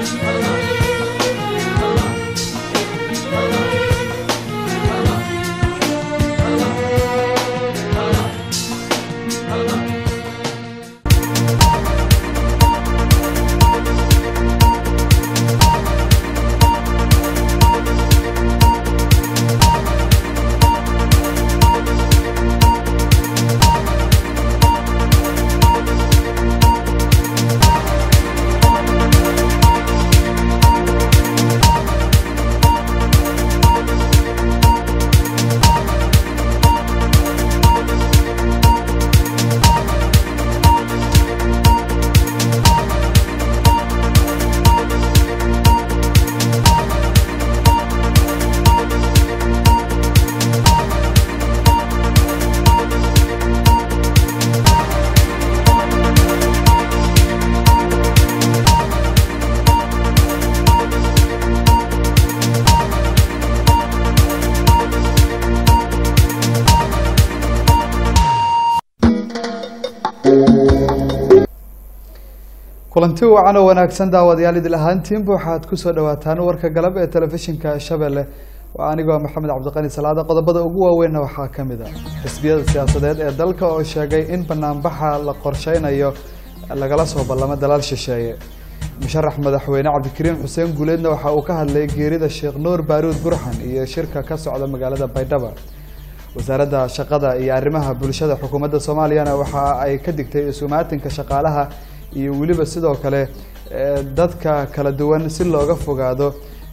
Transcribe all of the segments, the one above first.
kulanti wacan oo wanaagsan daawadayaal idil ahaantiinba waxaad kusoo dhawaataan warka galab ee telefishinka shabeelle waa anigoo maxamed cabdiqani salaada qodobada ugu waaweynna waxaa ka mid a xisbiyada siyaasadeed ee dalka oo sheegay in banaanbaxa la qorsheynayo lagala soo ballamo dalaal shisheeye musharax madaxweyne cabdikariim xuseen guuleedna waxa uu ka hadlay geerida sheekh nuur baaruud burxan iyo shirka ka socda magaalada baydhaba wasaaradda shaqada iyo arrimaha bulshada xukuumadda soomaaliyana waxa ay ka digtay isumaatinka shaqaalaha iyo weliba sidoo kale dadka kala duwan si looga fogaado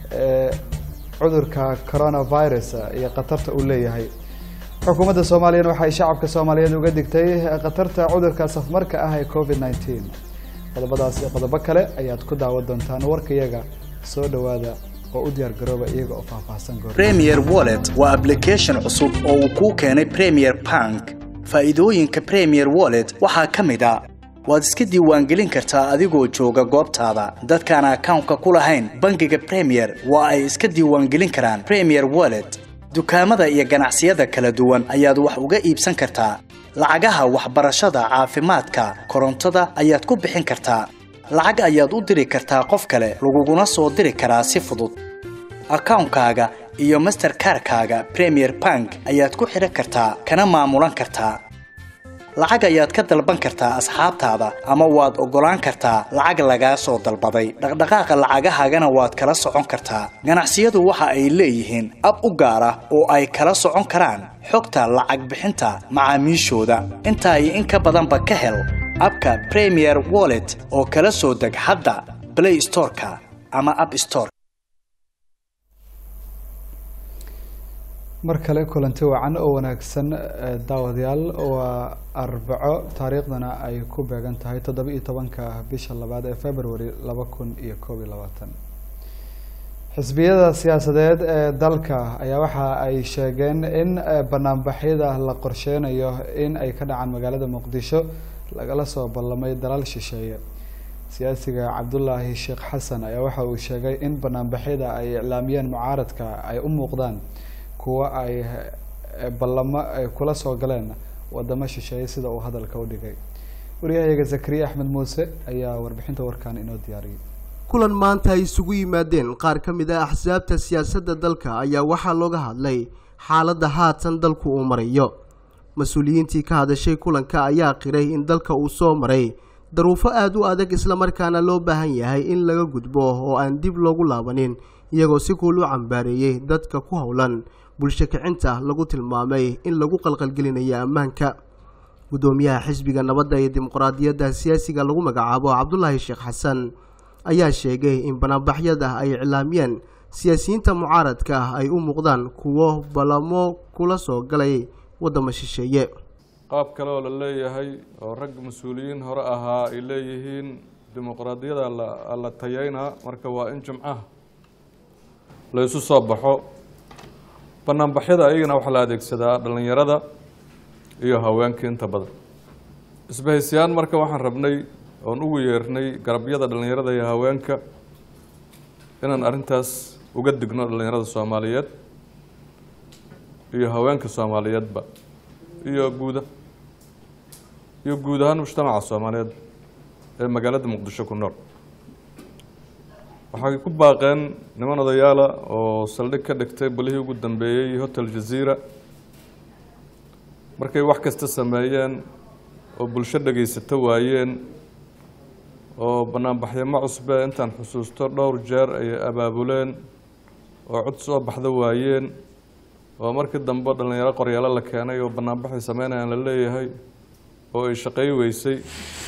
cudurka coronavirus iyo khatarta uu leeyahay xukuumadda soomaaliyana waxay shacabka soomaaliyeed uga digtay khatarta cudurka safmarka ah ee covid nineteen qodobadaas iyo qodobo kale ayaad ku daawan doontaan warkayaga soo dhawaada oo u diyaar garooba iyaga oo faahfaahsan goor premier wallet waa application cusub oo uu kuu keenay premier bank faa'iidooyinka premier wallet waxaa ka mid a waad iska diiwaangelin kartaa adigoo jooga goobtaada dadkaan akawnka ku lahayn bangiga premier waa ay iska diiwaangelin karaan premier wallet dukaamada iyo ganacsiyada kala duwan ayaad wax uga iibsan kartaa lacagaha waxbarashada caafimaadka korontada ayaad ku bixin kartaa lacag ayaad u diri kartaa qof kale laguguna soo diri karaa si fudud akawnkaaga iyo masterkarkaaga premier bank ayaad ku xidhan kartaa kana maamulan kartaa lacag ayaad ka dalban kartaa asxaabtaada ama waad oggolaan kartaa lacag lagaa soo dalbaday dhaqdhaqaaqa lacagahaagana waad kala socon kartaa ganacsiyadu waxa ay leeyihiin ab u gaar ah oo ay kala socon karaan xogta lacag bixinta macaamiishooda intaa iyo in ka badanba ka hel abka premier wallet oo kala soo deg hadda play storeka ama app store mar kale kulanti wacan oo wanaagsan daawadayaal waa arbaco taariikhdana ay ku beegan tahay toddoba iyo tobanka bisha labaad ee february laba kun iyo koob iyo labaatan xisbiyada siyaasadeed ee dalka ayaa waxa ay sheegeen in banaanbaxyada la qorsheynayo in ay ka dhacaan magaalada muqdisho lagala soo ballamay dalaal shisheeye siyaasiga cabdulaahi sheekh xasan ayaa waxa uu sheegay in banaanbaxyada ay iclaamiyeen mucaaradka ay u muuqdaan kuwa ay ballamo ay kula soo galeen wadamo shisheeye sida uu hadalka u dhigay waryahayaga zakariya axmed muuse ayaa warbixinta warkan inoo diyaariyay kulan maanta ay isugu yimaadeen qaar ka mid ah axsaabta siyaasadda dalka ayaa waxaa looga hadlay xaaladda haatan dalku uu marayo mas-uuliyiintii ka hadashay kulanka ayaa qiray in dalka uu soo maray daruufo aada u adag islamarkaana loo baahan yahay in laga gudbo oo aan dib loogu laabanin iyagoo si kuul u cambaareeyey dadka ku howlan bulsho kicinta lagu tilmaamay in lagu qalqalgelinayo ammaanka guddoomiyaha xisbiga nabadda iyo dimuqraadiyadda siyaasiga lagu magacaabo cabdulaahi sheekh xasan ayaa sheegay in banaanbaxyada ay iclaamiyeen siyaasiyiinta mucaaradka ah ay u muuqdaan kuwo ballamo kula soo galay waddamo shisheeye qaab kale oo la leeyahay oo rag mas-uuliyiin hore ahaa ay leeyihiin dimuqraadiyada la tayeynaa marka waa in jimcaha la isu soo baxo banaanbaxyada ayagana waxaa la adeegsadaa dhallinyarada iyo haweenka inta badan isbahaysiyaan marka waxaan rabnay oon ugu yeernay garabyada dhallinyarada iyo haweenka inaan arrintaas uga digno dhallinyarada soomaaliyeed iyo haweenka soomaaliyeedba iyo guuda iyo guud ahaan mujtamaca soomaaliyeed ee magaalada muqdisho ku nool waxay ku baaqeen niman odayaala oo saldhig ka dhigtay balihii ugu dambeeyey hotel jaziira markay wax kasta sameeyeen oo bulsho dhegaysato waayeen oo banaanbaxyamo cusbe intaan xusuusto dhowr jeer ay abaabuleen oo cod soo baxda waayeen oo markii dambe dhallinyaro qoryaalo la keenay oo banaanbaxay sameynayaan la leeyahay oo ay shaqey weysay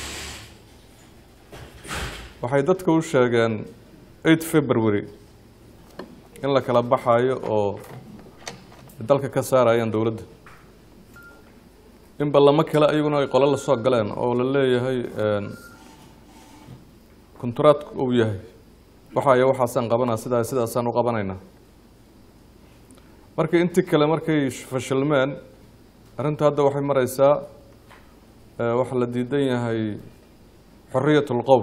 waxay dadka u sheegeen eight february in la kala baxayo oo dalka ka saarayaan dowladda in ballamo kale ayaguna ay qolo la soo galeen oo la leeyahay konturaadku uu yahay waxaaya waxaasaan qabanaa sidaa sidaasaan u qabanaynaa markii intii kale markay fashilmeen arrinta hadda waxay mareysaa waxaa la diidan yahay xoriyat lqowl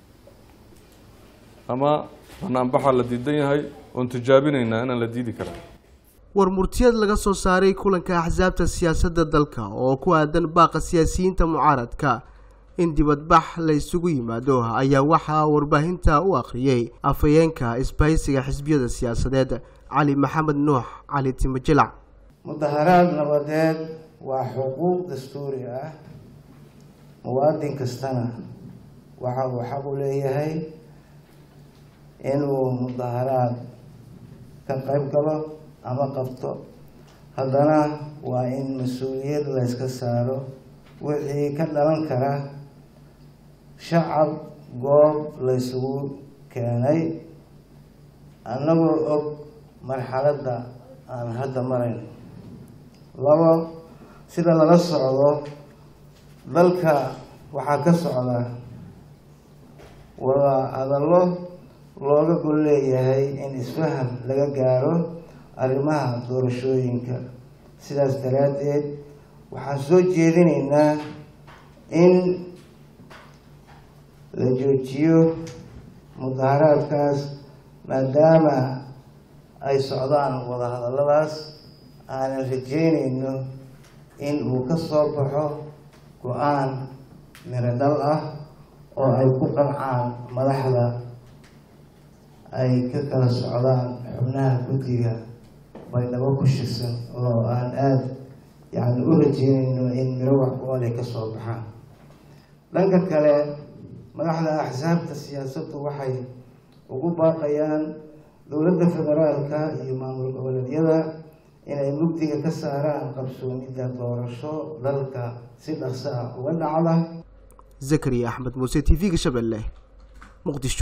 ama banaanbaxaa la diidan yahay oon tijaabinaynaa inaan la diidi karaa war murtiyad laga soo saaray kulanka axsaabta siyaasadda dalka oo ku aadan baaqa siyaasiyiinta mucaaradka in dibadbax la isugu yimaado ayaa waxaa warbaahinta u akhriyey afhayeenka isbahaysiga xisbiyada siyaasadeed cali maxamed nuux cali timajelac mudaharaad nabadeed waa xuquuq dastuuri ah muwaadin kastana waxa uu xaq u leeyahay inuu mudaharaad ka qayb galo ama qabto haddana waa in mas-uuliyad layska saaro wixii ka dhalan kara shacab goob laysugu keenay annagoo og marxaladda aan hadda marayn labo sida lala socdo dalka waxaa ka socda wada hadallo looga gol leeyahay in isfaham laga gaaro arrimaha doorashooyinka sidaas daraaddeed waxaan soo jeedinaynaa in la joojiyo mudaharaadkaas maadaama ay socdaan wadahadalladaas aanan rajeynayno in uu ka soo baxo go-aan miradhal ah oo ay ku qancaan madaxda ay ka kala socdaan xubnaha guddiga baydhabo ku shirsan oo aan aada yacni u rajeynayno in miro wax ku ole ka soo baxaan dhanka kale madaxda axsaabta siyaasaddu waxay ugu baaqayaan dowladda federaalka iyo maamul goboleedyada inay mugdiga ka saaraan qabsoomidda doorasho dalka si dhaqso ah uga dhacda zakariya axmed muuse t v-ga shabeelle muqdisho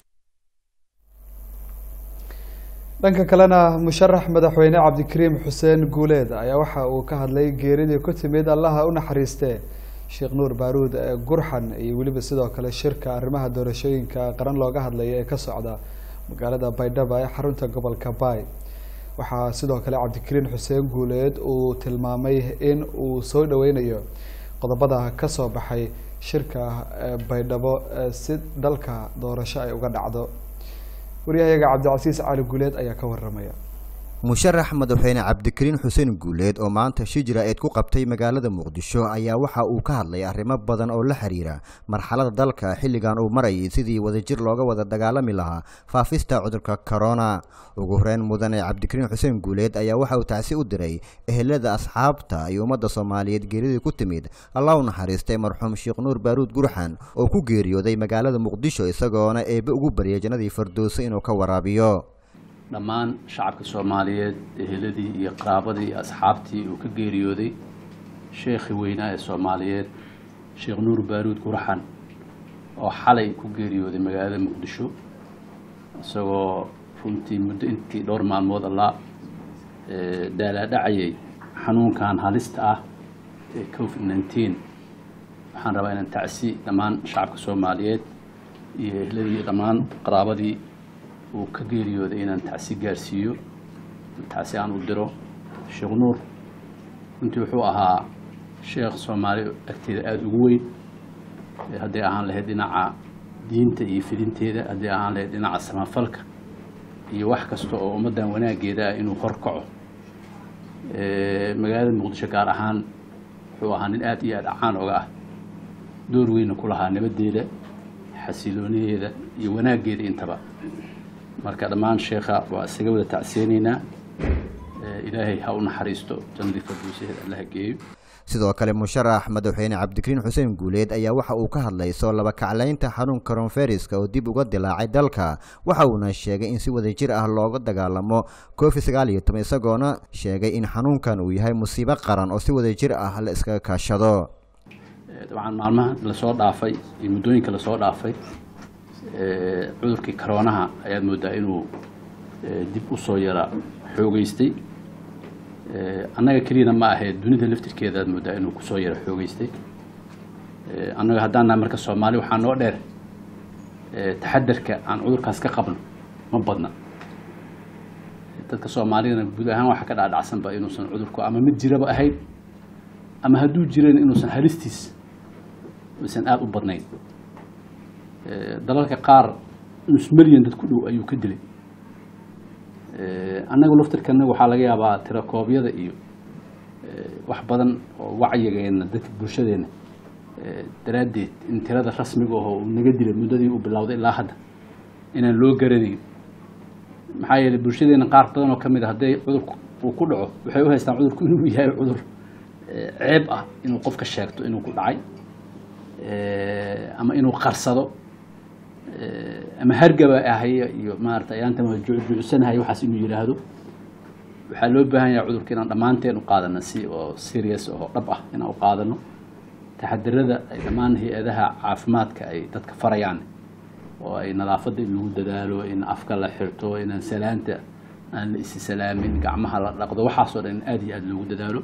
dhanka kalena musharax madaxweyne cabdikariim xuseen guuleed ayaa waxa uu ka hadlay geeridii ku timid allaha u naxariistee sheekh nuur baaruud gurxan iyo weliba sidoo kale shirka arrimaha doorashooyinka qaran looga hadlaya ee ka socda magaalada baydhaba ee xarunta gobolka baay waxaa sidoo kale cabdikariin xuseen guuleed uu tilmaamay in uu soo dhaweynayo qodobada kasoo baxay shirka baydhabo si dalka doorasho ay uga dhacdo waryahayaga cabdicasiis cali guuleed ayaa ka waramaya musharax madaxweyne cabdikariin xuseen guuleed oo maanta shijra eed ku qabtay magaalada muqdisho ayaa waxa uu ka hadlay arrimo badan oo la xiriira marxalada dalka xilligan uu marayay sidii wadajir looga wada dagaalami lahaa faafista cudurka corona ugu horeyn mudane cabdikariin xuseen guuleed ayaa waxa uu tacsi u diray ehelada asxaabta iyo ummadda soomaaliyeed geeridii ku timid allah u naxariistay marxuum sheekh nuur baaruud gurxan oo ku geeriyooday magaalada muqdisho isagoona eebe ugu baryay jannadii fardooso inuu ka waraabiyo dhammaan shacabka soomaaliyeed eheladii iyo qaraabadii iyo asxaabtii uu ka geeriyooday sheekhii weynaa ee soomaaliyeed sheekh nuur baaruud gurxan oo xalay ku geeriyooday magaalada muqdisho isagoo runtii muddo intii dhowr maalmood allaa daalaadhacayay xanuunkan halista ah ee covid nineteen waxaan rabaa inaan tacsi dhammaan shacabka soomaaliyeed iyo ehladii iyo dhammaan qaraabadii uu ka geeriyooday inaan tacsi gaarsiiyo tacsi aan u diro sheekh nuur runtii wuxuu ahaa sheekh soomaali agteeda aada ugu weyn hadday ahaan lahayd dhinaca diinta iyo fidinteeda hadday ahaan lahayd dhinaca samafalka iyo wax kasta oo ummaddan wanaageeda ah inuu horkaco magaalada muqdisho gaar ahaan wuxuu ahaa nin aada iyo aada caan oga ah door weyna ku lahaa nabadeeda xasiloonideeda iyo wanaaggeeda intaba marka dhammaan sheekha waa isaga wada tacsiyeynaynaa ilaahay ha u naxariisto jannadii farduusaheed allaha geeyo sidoo kale musharax madaxweyne cabdikariin xuseen guuleed ayaa waxa uu ka hadlay soo laba kaclaynta xanuunka koronferiska oo dib uga dilaacay dalka waxa uuna sheegay in si wadajir ah looga dagaalamo covid sagaal iyo toban isagoona sheegay in xanuunkan uu yahay musiibo qaran oo si wadajir ah la iskaga kaashado dabcan maalmaha lasoo dhaafay iyo muddooyinka lasoo dhaafay cudurkii karoonaha ayaad moodaa inuu dib u soo yara xoogeystay annaga keliyana ma ahee dunida laftirkeeda aad moodaa inuu kusoo yara xoogeystay annaga haddaan nahay marka soomaali waxaa noo dheer taxadarka aan cudurkaas ka qabno ma badna dadka soomaalidana guud ahaan waxaa ka dhacdhacsanba inuusan cudurku ama mid jiraba ahayn ama hadduu jirana inuusan halistiis aysan aada u badnayn dalalka qaar nus milyan dad ku dhow ayuu ka dilay annaga laftirkana waxaa laga yaabaa tirakoobyada iyo wax badan oo wacyigeena dadka bulshadeena daraaddeed in tirada rasmiga aho uu naga dilay muddadii uu bilowday ilaa hadda inaan loo garanayn maxaa yeelay bulshadeena qaar badan oo ka mid a hadday cudurku uu ku dhaco waxay u haystaan cudurku inuu yahay cudur ceeb ah inuu qofka sheegto inuu ku dhacay ama inuu qarsado ama hargaba ahaya iyo maarata ayaantan waa juucsanahay waxaas inuu yidhaahdo waxaa loo baahan yahay cudurka inaan dhammaanteen u qaadano si oo serious oo dhab ah inaan u qaadano taxadirada ay dhammaan hay-adaha caafimaadka ay dadka farayaan oo ay nadaafadda in lagu dadaalo in afka la xirto inaan salaanta aan la isi salaamin gacmaha la dhaqdo waxaasoo dhan in aada iyo aada loogu dadaalo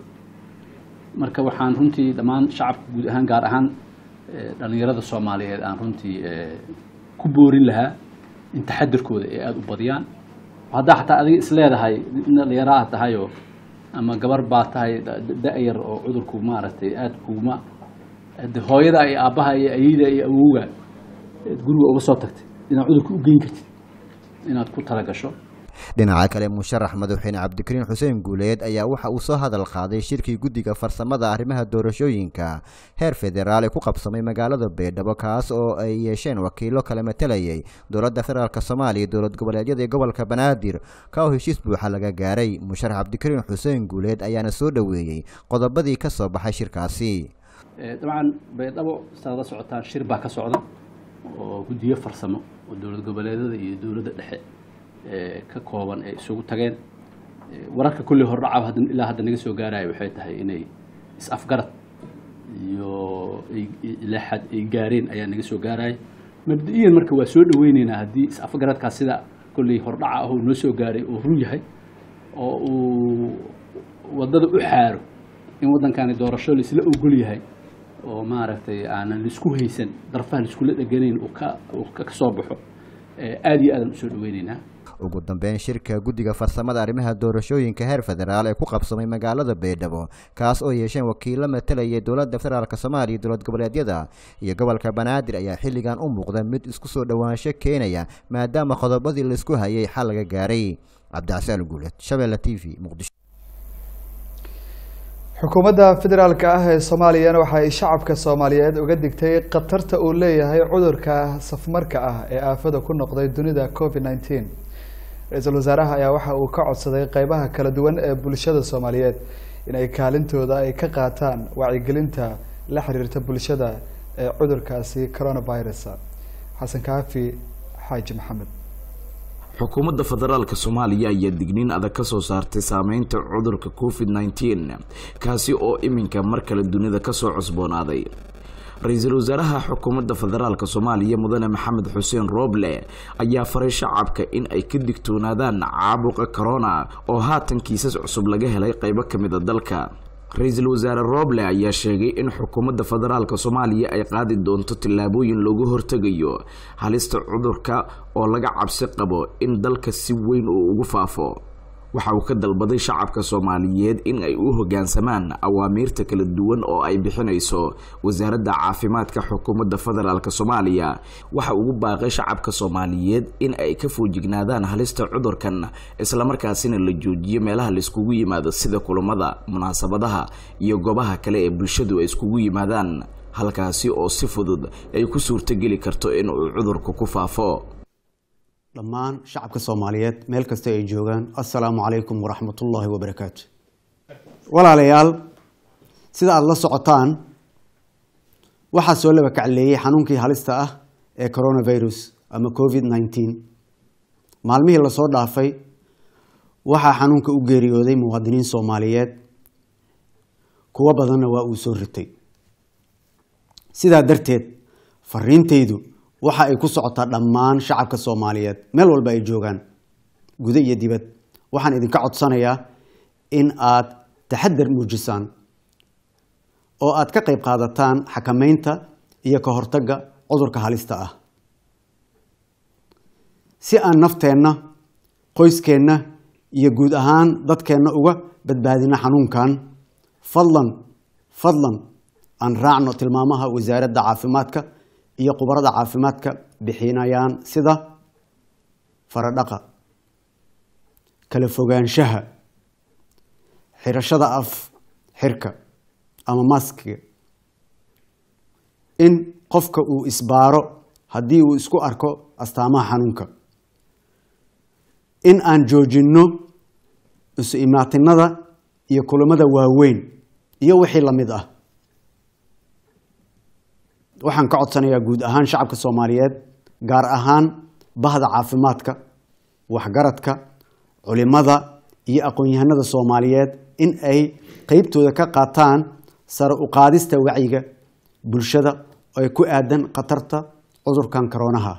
marka waxaan runtii dhammaan shacabka guud ahaan gaar ahaan dhalinyarada soomaaliyeed aan runtii ku boorin lahaa in taxadirkooda ay aada u badiyaan haddaa xataa adiga isleedahay in dhalinyaro aad tahayoo ama gabar baa tahay da-yar oo cudurku maaragtay aada kuguma de hooyada iyo aabbaha iyo ayeyda iyo awowga guriga uga soo tagtay inaad cudurka u geyn kartid inaad ku talagasho dhinaca kale musharax madaxweyne cabdikariin xuseen guuleed ayaa waxa uu soo hadal qaaday shirkii guddiga farsamada arrimaha doorashooyinka heer federaal ee ku qabsamay magaalada baydhabo kaas oo ay yeesheen wakiilo kala matalayay dowladda federaalk soomaaliya dowlad goboleedyada ee gobolka banaadir ka oo heshiis buuxa laga gaaray musharax cabdikariin xuseen guuleed ayaana soo dhoweeyey qodobadii ka soo baxay shirkaasi dabcan baydhabo saad la socotaan shir baa ka socda oo guddiyo farsamo oo dowlad goboleedyada iyo dowladda dhexe ka kooban ay isugu tageen wararka kulli hordhaca hadda ilaa hadda naga soo gaaraya waxay tahay inay is-afgarad iyo ilaa xad ay gaareen ayaa naga soo gaaraya mabda-iyan marka waa soo dhaweyneynaa haddii is-afgaradkaas sida kolley hordhaca ah oo noo soo gaaray oo run yahay oo uu waddada u xaaro in waddankani doorasho laisla ogol yahay oo maaragtay aanan laisku haysan darfaha laiskula dheganayn uu ka uu ka soo baxo aada iyo aadan usoo dhaweyneynaa ugu dambeyn shirka guddiga farsamada arrimaha doorashooyinka heer federaal ee ku qabsamay magaalada baydhabo kaas oo yeesheen wakiilo matalayay dowladda federaalk soomaaliya dowlad goboleedyada iyo gobolka banaadir ayaa xilligan u muuqda mid isku soo dhowaansho keenaya maadaama qodobadii laisku hayay xal laga gaaray cabdicasaan guuleed shabeelle t v muqdisho xukuumadda federaalk ah ee soomaaliyana waxa ay shacabka soomaaliyeed uga digtay khatarta uu leeyahay cudurka safmarka ah ee aafada ku noqday dunida covid nneteen ra-iisul wasaaraha ayaa waxa uu ka codsaday qeybaha kala duwan ee bulshada soomaaliyeed inay kaalintooda ay ka qaataan wacyigelinta la xiriirta bulshada ee cudurkaasi coronavirus xasan kaafi xaaji maxamed xukuumadda federaalka soomaaliya ayaa digniin adag ka soo saartay saameynta cudurka covid nneteen kaasi oo iminka mar kale dunida kasoo cusboonaaday ra-iisul wasaaraha xukuumadda federaalk soomaaliya mudane maxamed xuseen rooble ayaa faray shacabka in ay ka digtoonaadaan caabuqa corona oo haatan kiisas cusub laga helay qeybo ka mid a dalka ra-iisul wasaare rooble ayaa sheegay in xukuumadda federaalk soomaaliya ay qaadi doonto tillaabooyin loogu hortegayo halista cudurka oo laga cabsi qabo in dalka si weyn uu ugu faafo waxa uu ka dalbaday shacabka soomaaliyeed in ay u hoggaansamaan awaamiirta kala duwan oo ay bixinayso wasaaradda caafimaadka xukuumadda federaalk soomaaliya waxa ugu baaqay shacabka soomaaliyeed in ay ka foojignaadaan halista cudurkan islamarkaasina la joojiyo meelaha laiskugu yimaado sida kulamada munaasabadaha iyo goobaha kale ee bulshadu ay iskugu yimaadaan halkaasi oo si fudud ay ku suurtogeli karto in uu cudurku ku faafo dhammaan shacabka soomaaliyeed meel kasta ay joogaan assalaamu calaykum waraxmatullaahi wabarakaatu walaalayaal sida aada la socotaan waxaa soo laba kacleeyey xanuunkii halista ah ee coronavirus ama covid nneteen maalmihii lasoo dhaafay waxaa xanuunka u geeriyooday muwaadiniin soomaaliyeed kuwo badanna waa uu soo ritay sidaa darteed fariintaydu waxa ay ku socotaa dhammaan shacabka soomaaliyeed meel walba ay joogaan gudo iyo dibad waxaan idinka codsanayaa in aad taxadar muujisaan oo aad ka qayb qaadataan xakameynta iyo ka hortagga cudurka halista ah si aan nafteenna qoyskeenna iyo guud ahaan dadkeenna uga badbaadino xanuunkan fadlan fadlan aan raacno tilmaamaha wasaaradda caafimaadka iyo khubarada caafimaadka bixinayaan sida faradhaqa kala fogaanshaha xirashada af xirka ama maskiga in qofka uu isbaaro haddii uu isku arko astaamaha xanuunka in aan joojinno isu imaatinada iyo kulamada waaweyn iyo wixii la mid ah waxaan ka codsanayaa guud ahaan shacabka soomaaliyeed gaar ahaan bahda caafimaadka waxgaradka culimada iyo aqoon-yahanada soomaaliyeed in ay qeybtooda ka qaataan sare u qaadista wacyiga bulshada ee ku aadan khatarta cudurkan koroonaha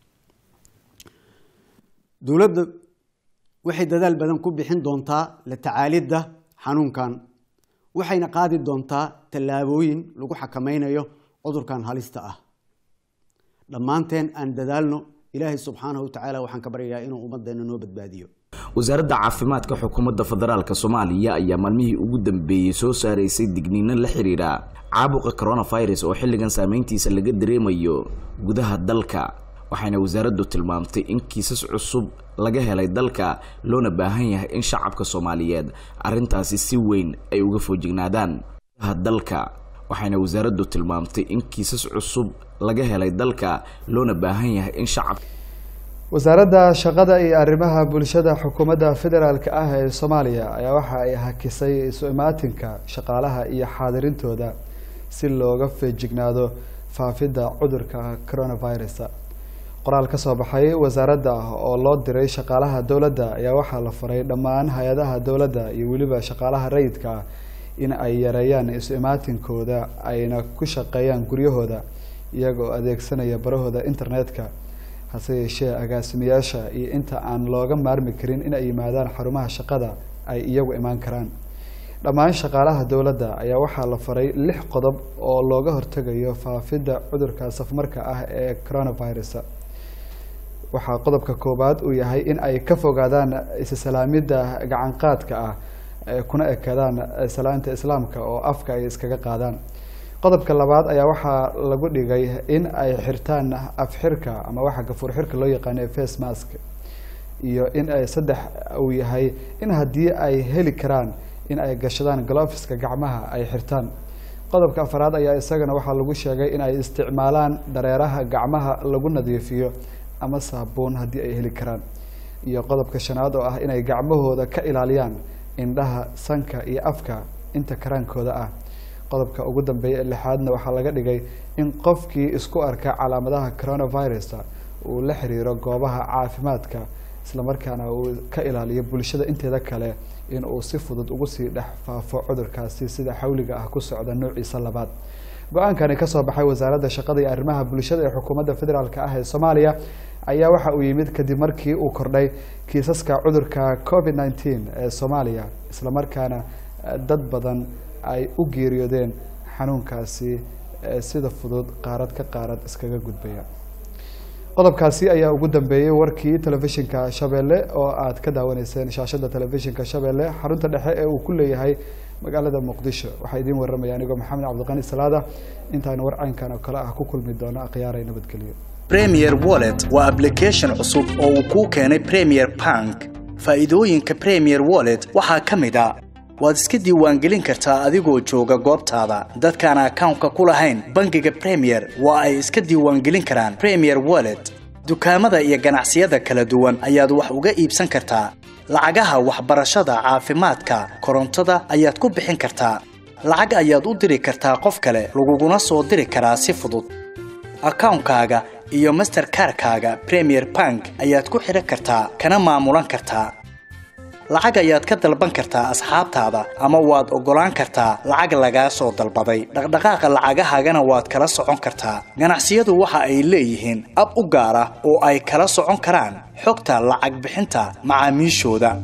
dowladda waxay dadaal badan ku bixin doontaa la tacaalidda xanuunkan waxayna qaadi doontaa tallaabooyin lagu xakameynayo cudurkan halista ah dhammaanteen aan dadaalno ilaahay subxaanahu watacaala waxaan ka baryayaa inuu ummaddeena noo badbaadiyo wasaaradda caafimaadka xukuumadda federaalk soomaaliya ayaa maalmihii ugu dambeeyey soo saaraysay digniino la xiriira caabuqa coronavirus oo xilligan saameyntiisa laga dareemayo gudaha dalka waxayna wasaaraddu tilmaamtay in kiisas cusub laga helay dalka loona baahan yahay in shacabka soomaaliyeed arrintaasi si weyn ay uga foojignaadaan gudaha dalka waxayna wasaaraddu tilmaamtay in kiisas cusub laga helay dalka loona baahan yahay in shacabka wasaaradda shaqada iyo arrimaha bulshada xukuumadda federaalk ah ee soomaaliya ayaa waxa ay hakisay isu imaatinka shaqaalaha iyo xaadirintooda si looga feejignaado faafidda cudurka coronavirus qoraal ka soo baxay wasaaradda oo loo diray shaqaalaha dowladda ayaa waxaa la faray dhammaan hay-adaha dowladda iyo weliba shaqaalaha rayidka ah in ay yareeyaan isu imaatinkooda ayna ku shaqeeyaan guryahooda iyagoo adeegsanaya barahooda internetka hase yeeshee agaasimayaasha iyo inta aan looga maarmi karin in ay yimaadaan xarumaha shaqada ay iyagu imaan karaan dhammaan shaqaalaha dowladda ayaa waxaa la faray lix qodob oo looga hortegayo faafidda cudurka safmarka ah ee coronavirus waxaa qodobka koowaad uu yahay in ay ka fogaadaan isalaamidda gacanqaadka ah kuna ekadaan salaanta islaamka oo afka ay iskaga qaadaan qodobka labaad ayaa waxaa lagu dhigay in ay xirtaan afxirka ama waxa gafuur xirka loo yaqaano face mask iyo in ay saddex uu yahay in haddii ay heli karaan in ay gashadaan gloveska gacmaha ay xirtaan qodobka afaraad ayaa isagana waxaa lagu sheegay in ay isticmaalaan dareeraha gacmaha lagu nadiifiyo ama saabuun haddii ay heli karaan iyo qodobka shanaad oo ah inay gacmahooda ka ilaaliyaan indhaha sanka iyo afka inta karaankooda ah qodobka ugu dambeeya ee lixaadna waxaa laga dhigay in qofkii isku arka calaamadaha coronavirus uu la xiriiro goobaha caafimaadka islamarkaana uu ka ilaaliyo bulshada inteeda kale in uu si fudud ugu sii dhex faafo cudurkaasi sida xawliga ah ku socda noociisa labaad go-aankani kasoo baxay wasaaradda shaqada iyo arrimaha bulshada ee xukuumadda federaalk ah ee soomaaliya ayaa waxa uu yimid kadib markii uu kordhay kiisaska cudurka covid nneteen ee soomaaliya islamarkaana dad badan ay u geeriyoodeen xanuunkaasi sida fudud qaarad ka qaarad iskaga gudbaya qodobkaasi ayaa ugu dambeeyey warkii telefishinka shabeelle oo aad ka daawaneyseen shaashada telefishinka shabeelle xarunta dhexe ee uu ku leeyahay magaalada muqdisho waxaa idiin waramaya anigoo maxamed cabdiqani salaada intaanu warcaynkan oo kale ah ku kulmi doono akhyaaray nabadgelyo premier wallet waa application cusub oo uu kuu keenay premier bank faa'iidooyinka premier wallet waxaa ka mid a waad iska diiwaangelin kartaa adigoo jooga goobtaada dadkaan akawnka ku lahayn bangiga premier waa ay iska diiwaangelin karaan premier wallet dukaamada iyo ganacsiyada kala duwan ayaad wax uga iibsan kartaa lacagaha waxbarashada caafimaadka korontada ayaad ku bixin kartaa lacag ayaad u diri kartaa qof kale laguguna soo diri karaa si fudud akawnkaaga iyo masterkarkaaga premier bank ayaad ku xidhan kartaa kana maamulan kartaa lacag ayaad ka dalban kartaa asxaabtaada ama waad oggolaan kartaa lacag lagaa soo dalbaday dhaqdhaqaaqa lacagahaagana waad kala socon kartaa ganacsiyadu waxa ay leeyihiin ab u gaar ah oo ay kala socon karaan xogta lacag bixinta macaamiishooda